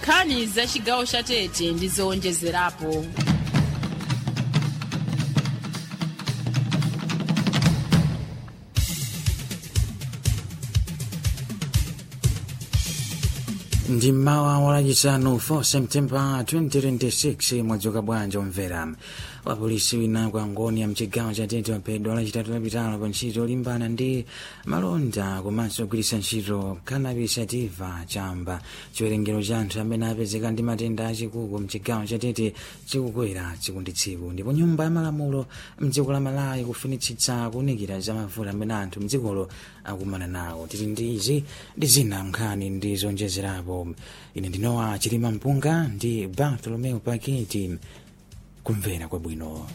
nkhani za chigawo cha tete ndi zowonjezerapo ndi mmawa walachisanu 4 septemba 2026 mwadzuka bwanji omvera wapolisi wina kwa ngoni ya mchigawo cha tete waphedwa lachitatu lapitalo pa ntchito yolimbana ndi malonda komanso kugwiritsa ntchito cannabis sativa chamba chiwerengero cha anthu amene apezeka ndi matenda achikuku mchigawo cha tete chikukwera tsiku ndi tsiku ndipo nyumba ya malamulo mdziko la malawi kufunitsitsa kuwunikira za mavuto amene anthu mdzikolo akumana nawo tili ndi izi ndi zina nkhani ndi zonjezerapo ine ndinowa chilima mpunga ndi bartolomeo paketi kumvera kwabwino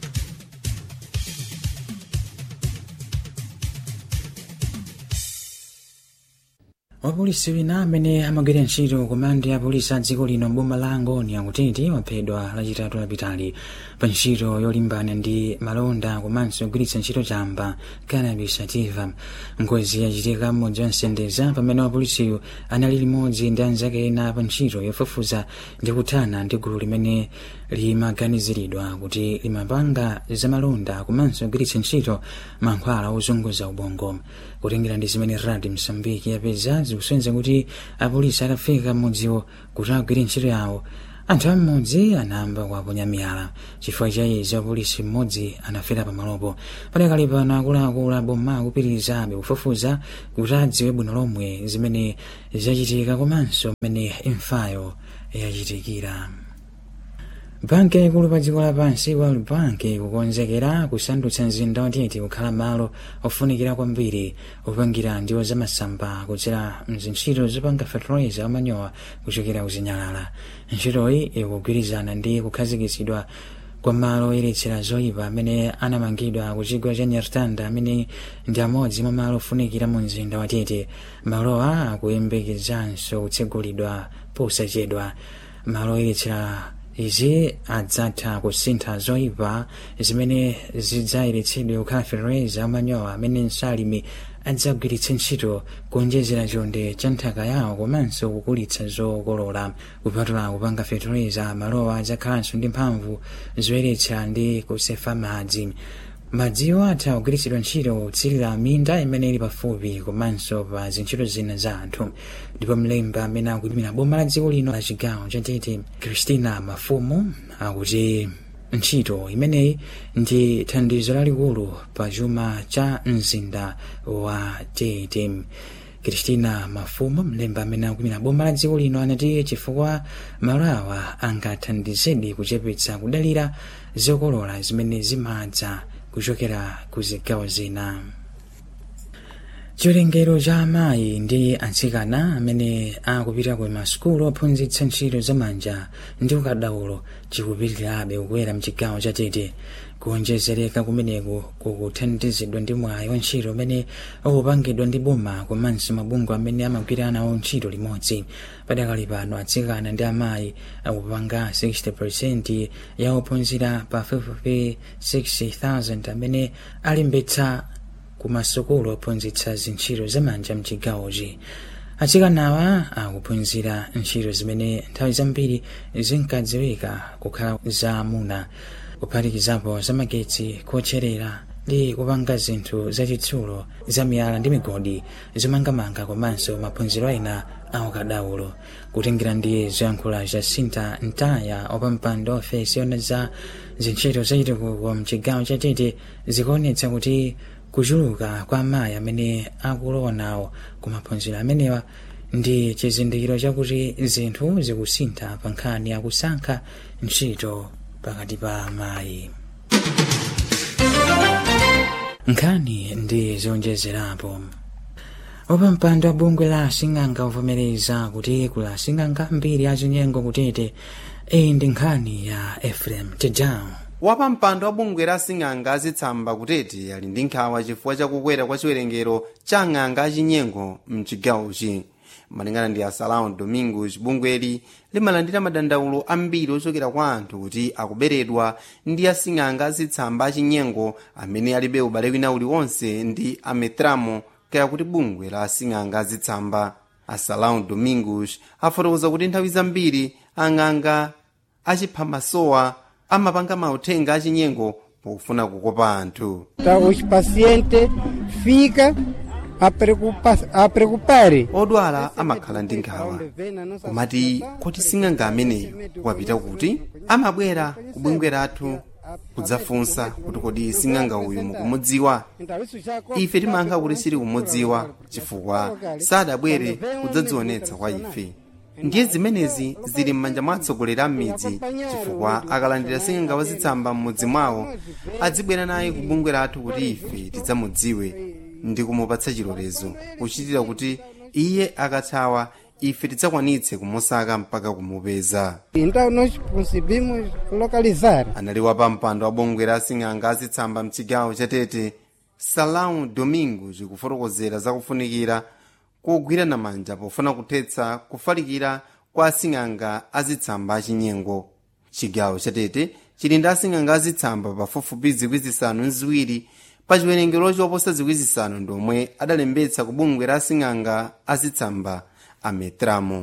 wapolisi wina amene amagwira ntchito komandi ya polisi a dziko lino mboma la angoni akutiti waphedwa lachitatu lapitali pa ntchito yolimbana ndi malonda komanso kugwiritsa ntchito chamba cannabis sativa ngozi yachitika mmodzi wa msendeza pamene wapolisiyo anali limodzi ndi anzake ena pa ntchito yofufuza ndi kuthana ndi gulu limene limaganiziridwa kuti limapanga zamalonda komanso kugwiritsa ntchito mankhwala ozunguza ubongo kutengera ndi zimene radi msambiki yapeza zikusonyeza kuti apolisi atafika mmodziwo kuti agwire ntchito yawo anthu am'modzi anayamba kuwaponya miyala chifukwa cha izi apolisi mmodzi anafera pamalopo padakali pano akuluakulu aboma akupitirizabe kufufuza kuti adziwe bwino lomwe zimene zachitika komanso mmene imfayo yachitikira banki yaikulu pa dziko lapansi world bank kukonzekera kusandutsa mzinda watete kukhala malo ofunikira kwambiri opangira ndiwo zamasamba kudzera mzintchito zopanga fertilizer amanyowa kuchokera kuzinyalala ntchitoyi ikugwirizana ndi kukhazikitsidwa kwa malo oyeretsera zoyipa amene anamangidwa ku chigwa cha nyartanda amene ndi amodzi mwa malo ofunikira mu mzinda watete malowa akuyembekezanso kutsegulidwa posachedwa malo oyeretsera izi adzatha kusintha zoyipa zimene zidzayeretsedwe kukhala fertilizer amanyowa amene nsalimi adzagwiritse ntchito kuonjezera chonde cha nthaka yawo komanso kukulitsa zokolola kupatula kupanga fertilizer malowa adzakhalanso ndi mphamvu zoyeretsa ndi kusefa madzi madziwo atha kugwiritsidwa ntchito kutsirira minda imene ili pafupi komanso pa zintchito zina za anthu ndipo mlemba amene akuyimira boma la dziko lino la chigawo cha tete christina mafumu akuti ntchito imeneyi ndi thandizo lalikulu pa chuma cha mzinda wa tete christina mafumu mlemba amene akuyimira boma la dziko lino anati chifukwa malo awa angathandizedi kuchepetsa kudalira zokolola zimene zimadza kuchokera ku zigawo zina chiwerengero cha amayi ndi atsikana amene akupita ku masukulu ophunzitsa ntchito zamanja ndi ukadaulo chikupitirirabe kukwera mchigawo cha tete kuonjezereka kumeneku kukuthandizidwa ndi mwayi wa ntchito umene ukupangidwa ndi boma komanso mabungwe amene amagwira nawo ntchito limodzi padakali pano atsikana ndi amayi akupanga 60 ya ophunzira pa 56000 amene alimbetsa ku masukulu ophunzitsa zintchito zamanja mchigawochi atsikanawa akuphunzira ntchito zimene nthawi zambiri zinkadziwika kukhala za amuna kuphatikizapo zamagetsi kotcherera ndi kupanga zinthu zachitsulo zamiyala ndi migodi zomangamanga komanso maphunziro ena aukadaulo kutengera ndi zoyankhula za sinta ntaya opampando ofesi yona za zintchito zachitukuko mchigawo cha tete zikuonetsa kuti kuchuluka kwa amayi amene akulowa nawo ku maphunziro amenewa ndi chizindikiro chakuti zinthu zikusintha pa nkhani yakusankha ntchito pakati pa amayi nkhani ndi zonjezerapo opampando wa bungwe la asing'anga uvomereza kuti kula asing'anga mbiri azinyengo kutete iyi ndi nkhani ya efrem tedown wapampando wa bungwe la asing'anga azitsamba kutete ali ndi nkhawa chifukwa chakukwera kwa chiwerengero cha ang'anga achinyengo mchigawochi malingana ndi asalao domingos bungweli limalandira madandaulo ambiri ochokera kwa anthu kuti akuberedwa ndi asing'anga azitsamba achinyengo amene alibe ubale wina uliwonse ndi ametramo kaya kuti bungwe la asing'anga azitsamba asalão domingos afotokoza kuti nthawi zambiri ang'anga achipha masowa amapanga mauthenga achinyengo pofuna kukopa anthu Tá, os pacientes ficam a, preocupa, a preocupar. odwala amakhala ndi nkhawa kumati kuti sing'anga ameneyo wapita kuti amabwera kubungwe lathu kudzafunsa kuti kodi sing'anga uyu mukumudziwa ife timayankha kuti sili kumudziwa chifukwa sadabwere kudzadzionetsa kwa ife ndiye zimenezi zili m'manja mwa atsogoleri a m'midzi chifukwa akalandira sing'anga wazitsamba m'mudzi mwawo adzibwera naye ku bungwe lathu kuti ife tidzamudziwe ndi kumupatsa chilolezo kuchitira kuti iye akathawa ife tidzakwanitse kumusaka mpaka kumupeza Então nós conseguimos localizar. anali wapampando wa bungwe la sing'anga azitsamba mchigawo chatete salão domingo zikufotokozera zakufunikira kugwirana manja pofuna kuthetsa kufalikira kwa asing'anga azitsamba achinyengo chigawo chatete chili ndi asing'anga azitsamba pafupifupi zikwi zisanu nziwiri pa chiwerengero choposa zikwi zisanu ndomwe adalembetsa ku bungwe la asing'anga azitsamba ametramo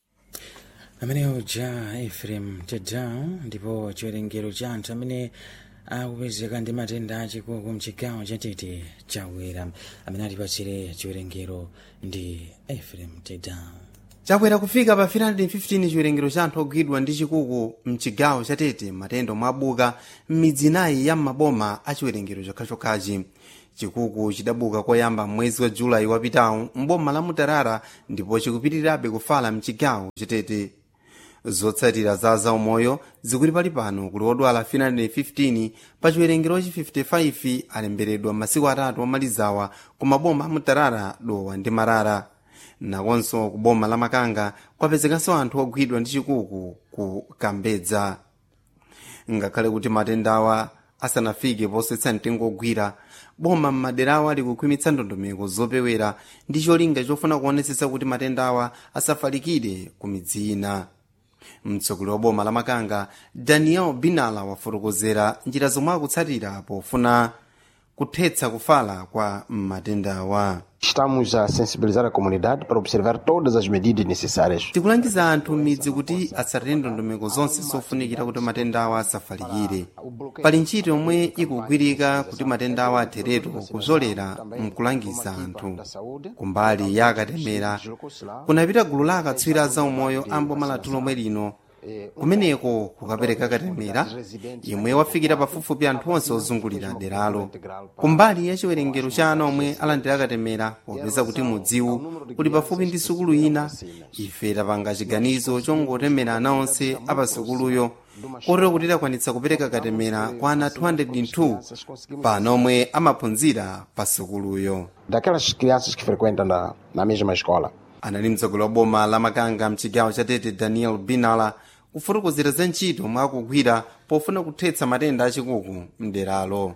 ameneyo ja efrem tedao ndipo chiwerengero cha anthu amene akupezeka ndi matenda achikuku mchigawo chatete chawera amene atipatsire chiwerengero ndi efrem tedao chakwera kufika pa 315 chiwerengero cha anthu ogwidwa ndi chikuku mchigawo chatete matenda mwabuka m'midzi inayi ya maboma a chiwerengero chokhachokhachi chikuku chidabuka koyamba mwezi wa julayi wapitawu mboma la mutarara ndipo chikupitirirabe kufala mchigawo chatete zotsatira za zaumoyo zikuti pali pano kuti odwala 315 pa chiwerengerochi 55 alemberedwa masiku atatu omalizawa ku maboma a mutarara dowa ndi marara nakonso ku boma la makanga kwapezekanso anthu ogwidwa ndi chikuku ku kambedza ngakhale kuti matendawa asanafike posetsa mtengo ogwira boma m'maderawa likukhwimitsa ndondomeko zopewera ndi cholinga chofuna kuonetsetsa kuti matendawa asafalikire ku midzi ina mtsogoleri wa boma la makanga daniel binala wafotokozera njira zomwe akutsatira pofuna kuthetsa kufala kwa matendawa Estamos a sensibilizar a comunidade para observar todas as medidas necessárias. tikulangiza anthu m'midzi kuti atsatire ndondomeko zonse zofunikira kuti matendawa asafalikire pali ntchito yomwe ikugwirika kuti matendawa atheretu kuzolera mkulangiza anthu kumbali ya akatemera kunapita gulu la akatswiri a zaumoyo a mboma lathu lomwe lino kumeneko kukapereka katemera yemwe wafikira pafupifupi anthu onse ozungulira deralo kumbali ya chiwerengero cha ana omwe alandira katemera popeza kuti mudziwu kuli pafupi ndi sukulu ina ife tapanga chiganizo chongotemera ana onse apasukuluyo kotero kuti takwanitsa kupereka katemera kwa ana 202 pano omwe amaphunzira pa sukuluyo Daquelas crianças que frequentam na, na mesma escola. anali mtsogoleri wa boma la makanga mchigawo cha tete daniel binala kufotokozera za ntchito omwe akugwira pofuna kuthetsa matenda achikuku mderalo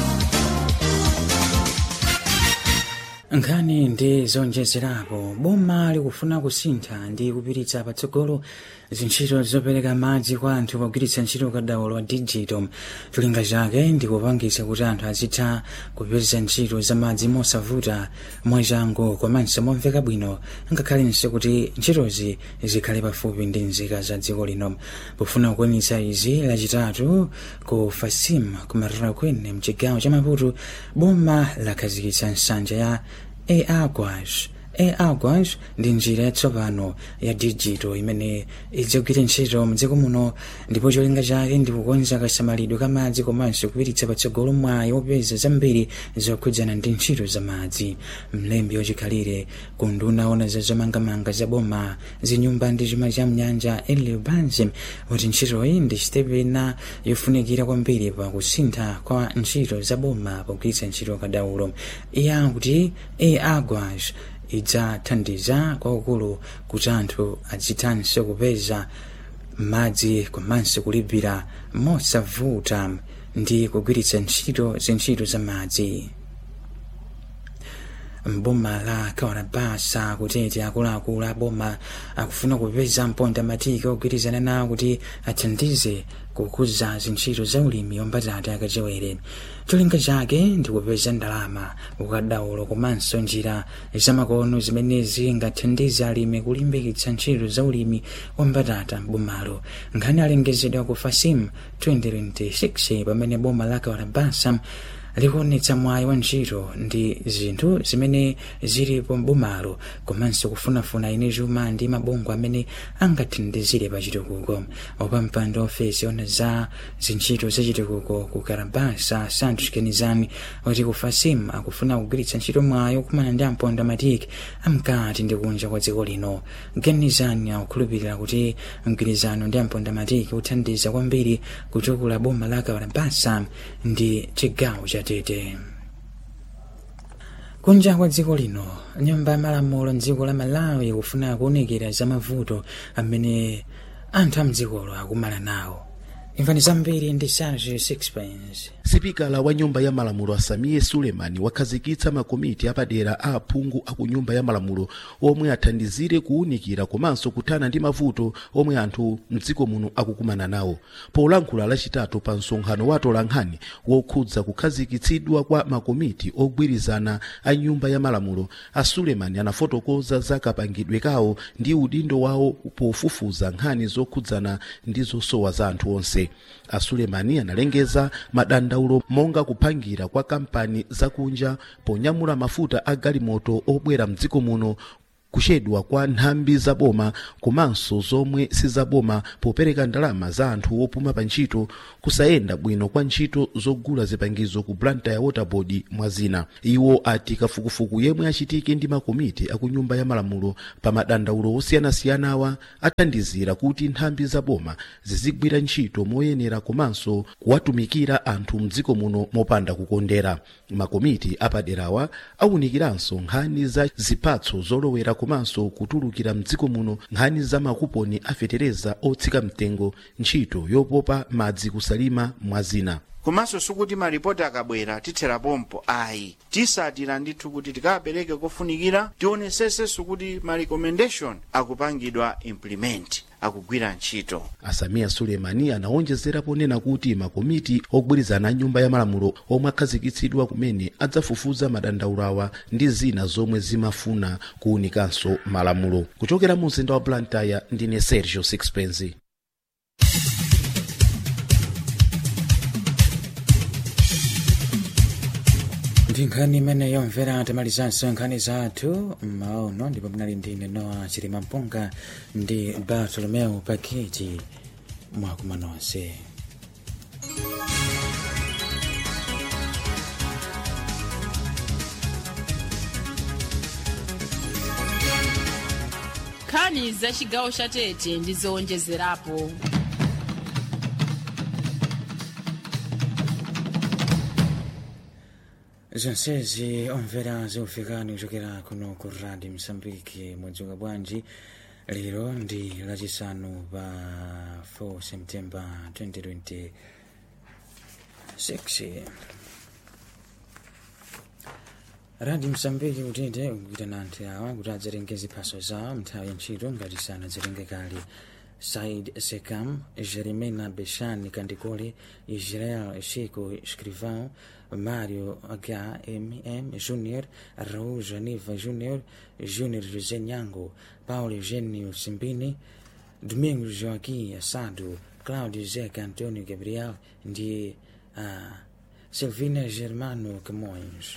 nkhani ndi zonjezerapo boma likufuna kusintha ndi kupititsa patsogolo zintchito zopereka madzi kwa anthu pogwiritsa ntchito kadaulo wa digital cholinga chake ndi kupangitsa kuti anthu azitha kupeza ntchito za madzi mosavuta mwachangu komanso momveka bwino ngakhalenso kuti ntchitozi zikhale pafupi ndi nzika za dziko lino pofuna kukwaniritsa izi lachitatu ku fasim kumarara kwene mchigawo cha maputo boma lakhazikitsa nsanja ya eagwas eagwas ndi njira yatsopano ya digital imene idzagwira ntchito mdziko muno ndipo cholinga chake ndi kukonza kasamalidwe ka madzi komanso kupititsa patsogolo mwayi wopeza zambiri zokhudzana ndi ntchito za madzi mlembi wachikhalire ku nduna ona za zomangamanga za boma zinyumba ndi chuma cha mnyanja elio banzi kuti ntchitoyi ndi sitepu ina yofunikira kwambiri pa kusintha kwa ntchito za boma pogwiritsa ntchito kadaulo iye akuti eagwas idzathandiza kwakukulu kuti anthu adzithanso kupeza madzi komanso kulipira mosavuta ndi kugwiritsa ntchito zintchito za madzi mboma la kawarabasa kutete akuluakulu a boma akufuna kupeza mponda matiki ogwirizana nawo kuti athandize kukuza zintchito za ulimi wambatata akachewere cholinga chake ndi kupeza ndalama ukadaulo komanso njira zamakono zimene zingathandize alimi kulimbikitsa ntchito za ulimi wambatata m'bomalo nkhani alengezedwa ku fasim 2026 pamene boma la kawarabasa likuonetsa mwayi wa ntchito ndi zinthu zimene zilipo m'bomalo komanso kufunafuna ine chuma ndi mabungwe amene angathandizire pa chitukuko wapampando ofesi ona za zintchito za chitukuko ku karabasa santos kenizani wati ku fasim akufuna kugwiritsa ntchito mwayi okumana ndi amponda matiki amkati ndi kunja kwa dziko lino kenizani akukhulupirira kuti mgwirizano ndi amponda matiki uthandiza kwambiri kutukula boma la kawarabasa ndi chigawo cha tete kunja kwa dziko lino nyumba ya malamulo mdziko la malawi ikufuna kuwunikira za mavuto amene anthu amdzikolo akumana nawo imvani zambiri ndi serge sixpence sipikala wa nyumba ya malamulo asamiye sulemani wakhazikitsa makomiti apadera a aphungu aku nyumba ya malamulo omwe athandizire kuwunikira komanso kuthana ndi mavuto omwe anthu mdziko muno akukumana nawo polankhula lachitatu pa msonkhano wa atolankhani wokhudza kukhazikitsidwa kwa makomiti ogwirizana a nyumba ya malamulo a sulemani anafotokoza za kapangidwe kawo ndi udindo wawo pofufuza nkhani zokhudzana ndi zosowa za anthu onse a sulemani analengeza madandaulo monga kuphangira kwa kampani zakunja ponyamula mafuta a galimoto obwera mdziko muno kuchedwa kwa nthambi zaboma komanso zomwe sizaboma popereka ndalama za anthu opuma pa ntchito kusayenda bwino kwa ntchito zogula zipangizo ku blantyre waterboard mwa zina iwo ati kafukufuku yemwe achitike ndi makomiti akunyumba ya malamulo pa madandaulo osiyanasiyana awa athandizira kuti nthambi zaboma zizigwira ntchito moyenera komanso kuwatumikira anthu mdziko muno mopanda kukondera makomiti apaderawa awunikiranso nkhani za zipatso zolowera komanso kutulukira mdziko muno nkhani za makuponi afetereza otsika mtengo ntchito yopopa madzi kusalima mwa zina komanso sikuti malipoti akabwera tithera pompo ayi tisatira ndithu kuti tikapereke kofunikira tionesesenso kuti ma recommendation akupangidwa implement akugwira ntchito asamiya sulemani anaonjezera ponena kuti makomiti ogwirizana a nyumba ya malamulo omwe akhazikitsidwa kumene adzafufuza madandaulo awa ndi zina zomwe zimafuna kuwunikanso malamulo kuchokera mu mzinda wa blantyre ndine sergio sixpence ndi nkhani imene yomvera tamalizanso nkhani zathu mmaono ndipo munali ndine noa chilima mpunga ndi bartolomeo paketi mwakuma nonse nkhani za chigawo cha tete ndi zowonjezerapo zonsezi omvera zikufikani kuchokera kuno ku radio msambiki mwadzuka bwanji lero ndi lachisanu pa 4 september 2026 radio msambiki kutete kukutana anthu awa kuti adzatenge ziphaso zawo mnthawi ya ntchito ngati sanadzatenge kale said sekam jerimena beshani kandikole israel chico escrivão mário HMM Júnior, Raul Janiva Júnior, Júnior José Nhango, Paulo Eugênio Simbini, Domingos Joaquim Assado, Cláudio Zeca Antônio Gabriel ndi uh, Silvina Germano Camões.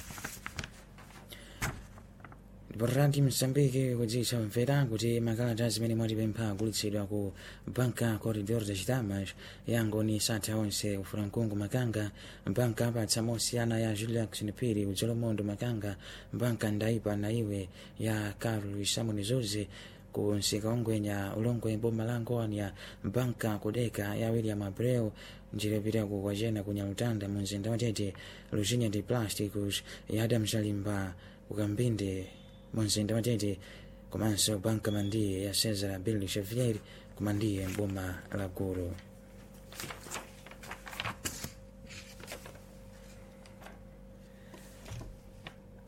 Borrati Msambiki kudzitsa mvera kuti makalata zimene mwatipempha agulitsidwa ku banka corridor de chitamas yangoni satha onse ufuna mkungu makanga banka apatsa mosiyana ya julius nipiri udzolomondo makanga banka ndaipa na iwe ya carlos samoni zuzi ku nsika ongwenya ulongwe boma la ngonia banka kudeka ya william abreu njira yopita ku kwachena ku nyalutanda mu mzinda watete luzinya de plásticos ya adam shalimba ukambinde mu mzinda watete komanso banka mandiye ya cesar bill xavier kumandiye mboma la gulu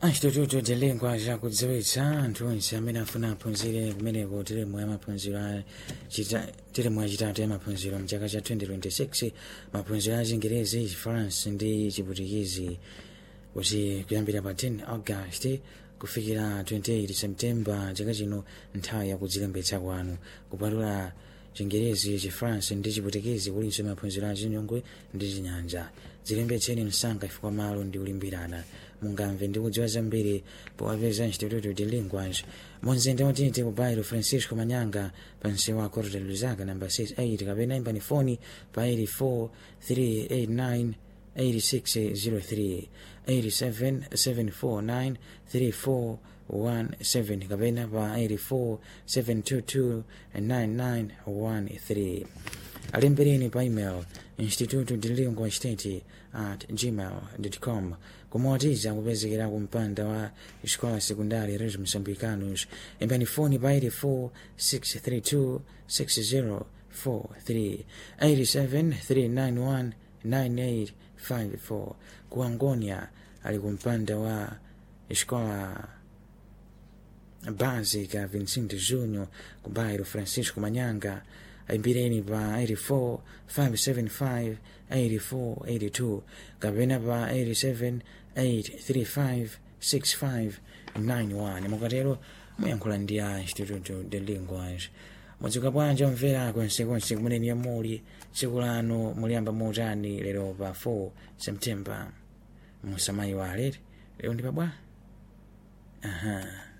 Instituto de Lingua chakudziwitsa anthu onse amene afuna aphunzire kumeneko teremu ya maphunziro a chita- teremu yachitatu ya maphunziro mchaka cha 2026 maphunziro a chingerezi chifaransi ndi chiputikizi kuti kuyambira pa 10 august kufikira 28 september chaka chino nthawi yakudzilembetsa kwanu kupatula chingerezi chifaransi ndi chiputikizi kulinso maphunziro a chinyongwe ndi chinyanja dzilembetseni msanga chifukwa malo ndi kulimbirana mungamve ndi kudziwa zambiri powapeza instituto de linguas monzinda watete ku bairo francisco manyanga pansi wa corte luzaka namba 68 kapena imbani foni pa 84 389 8603 87749 3417 kapena pa 84 722 9913 alembereni pa email instituto de lingua state at gmail com kumawatiza kupezekera ku mpanda wa escola secundária Reis Moçambicanos imbani foni pa 84 632 6043 87 391 9854 ku Angonia ali ku mpanda wa escola básica Vicente Júnior ku bairro Francisco Manyanga aimbireni pa 84 575 8482 kapena pa 87 835 6591 mukatero muyankhula ndi a instituto de linguas mudzuka bwanji omvera konsekonse kumeneni yamuli tsiku lanu muliyamba motani lero pa 4 september musamayi walere lero ndi pabwa aha